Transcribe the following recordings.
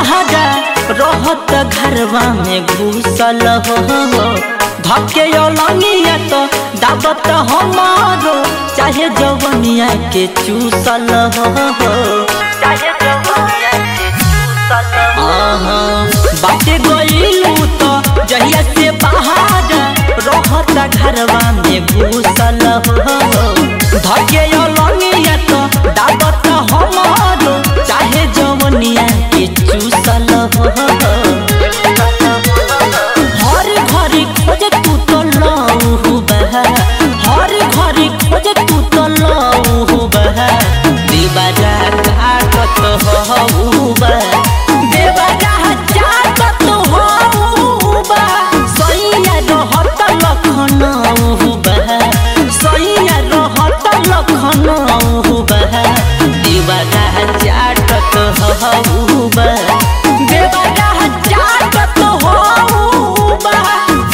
बहारा रहत घरवा में घुसल हो धके लंगिया तो दाबत हमारो चाहे जवनिया के चूसल हो चाहे जवनिया के चूसल आहा बाटे गइलू तो जहिया से बाहर रहत घरवा में घुसल हो धके लंगिया तो दाबत हमारो चाहे जवनिया के चूसल हो हर घरी खोज तू तो लहू बह हर घरी खोज तू तो लहू बह देवरा काटत हऊ बह देवरा जागत हऊ बह सैया रहत लखनऊ बह सैया रहत लखनऊ बह देवरा जागत हऊ बह देवरा जागत हऊ बह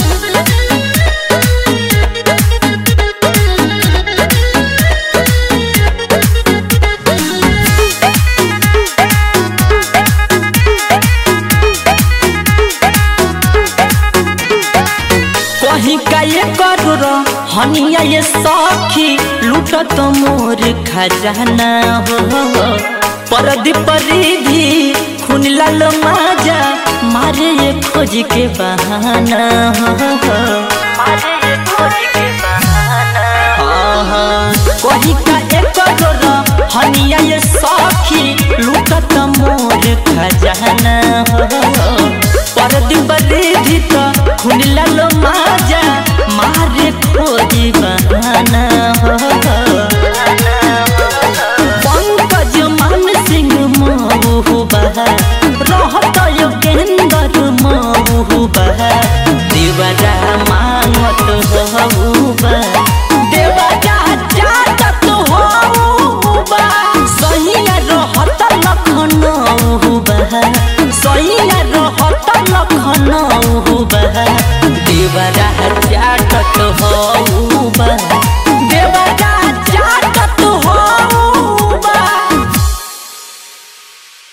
कहीं का ये करोड़ हनिया ये सखी लूटत मोर खजाना हो परदी परिधि खून लाल माजा मारे ये खोज के बहाना हो मारे ये खोज के बहाना कहीं का एक करोड़ हनिया ये सखी लूटत मोर खजाना हो परदी परिधि तो खून लाल माजा मारे खोजी बहाना हो पंकज मान सिंह महू बह रहत योगेंद्र महू बह देवरा मांगत हऊ बह देवरा जातत हऊ बह सैया रहत लखनऊ बह सैया रहत लखनऊ बह देवरा